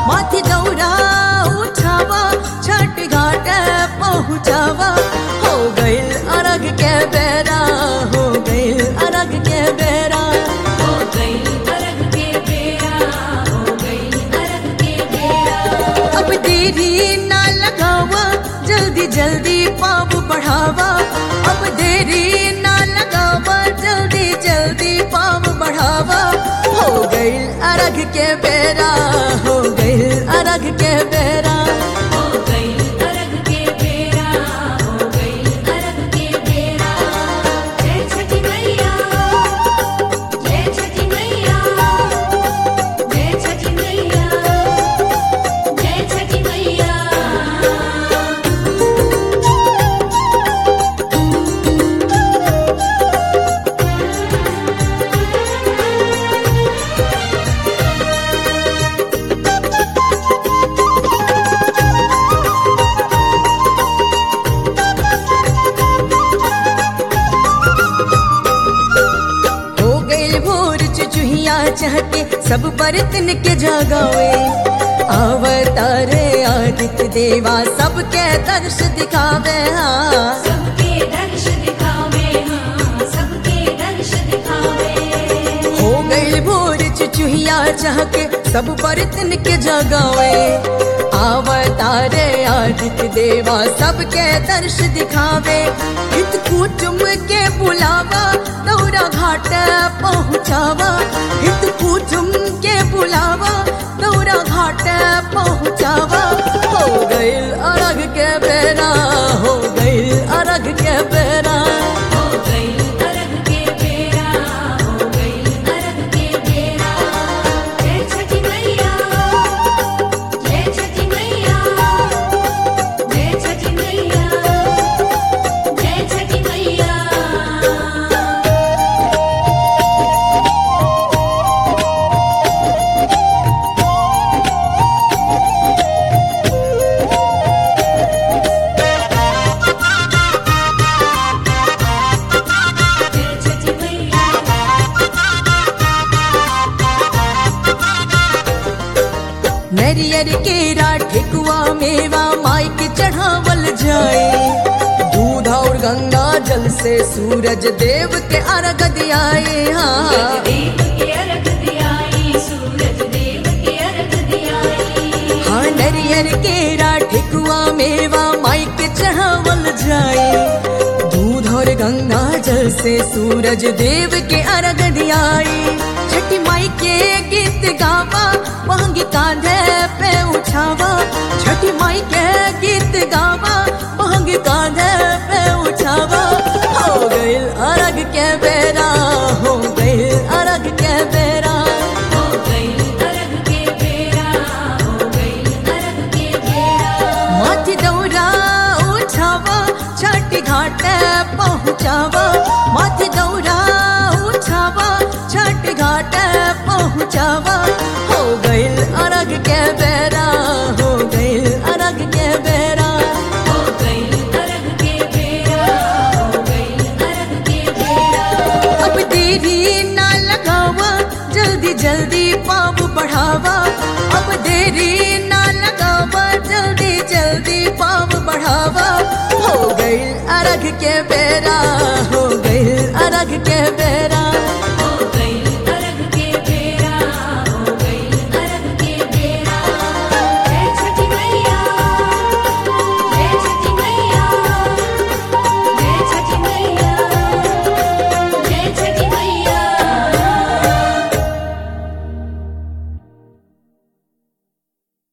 माथी दौरा उठावा छठ घाट पहुँचावा हो गइल अरग के बेरा हो गइल अरग के बेरा हो गई अरग के बेरा हो गई अरग के बेरा अब देरी ना लगावा जल्दी जल्दी पाप बढ़ावा अब देरी ना लगावा जल्दी जल्दी पाप बढ़ावा हो गइल अरग के बेरा हो गइल अरग के बेरा हो गई अरग के बेरा हो गई अरग के बेरा जय छठी मैया जय छठी मैया जय छठी मैया जय छठी मैया हो गइल भोर चुचुहिया चहके सब बर्तन के जगावे अवतारे आदित्य देवा सबके दर्श दिखावे हाँ सबके दर्श दिखावे हाँ सबके दर्श दिखावे हो गइल भोर चुचुहिया चहके सब बर्तन के जगावे अवतारे आदित्य देवा सबके दर्श दिखावे हित कुटुम के बुलावा दौरा घाट पहुँचावा हित कुटुम के बुलावा दौरा घाट पहुँचावा हो गइल अरग के बेरा हो गइल अरग के बेरा हो गई अरग के बेरा हो गई अरग के बेरा जय छठी मैया जय छठी मैया जय छठी मैया जय छठी मैया जय छठी मैया नरियर केरा ठेकुआ मेवा माइक चढ़ावल जाए दूध और गंगा जल से सूरज देव के अर्घ दियाए हाँ देव के अर्घ दियाई सूरज देव के अर्घ दियाई हाँ नरियर केरा ठेकुआ मेवा माइक चढ़ावल जाए दूध और गंगा जल से सूरज देव के अर्घ दियाई छठी माई के गीत गावा महंगी कांधे पे उठावा छठी माई के गीत गावा महंगी कांधे पे उठावा हो गइल अर्घ के बेरा हो गइल अर्घ के बेरा हो गई अरग के बेरा हो गई अरग के बेरा माथी दौरा उठावा छठ घाट पहुँचावा माथी दौरा उठावा छठ घाट पहुँचावा हो गइल अरग के बेरा हो गइल अरग के बेरा हो गई अरग के बेरा हो गई अरग के बेरा अब देरी ना लगावा जल्दी जल्दी पाप बढ़ावा अब देरी ना लगावा जल्दी जल्दी पाप बढ़ावा हो गइल अरग के बेरा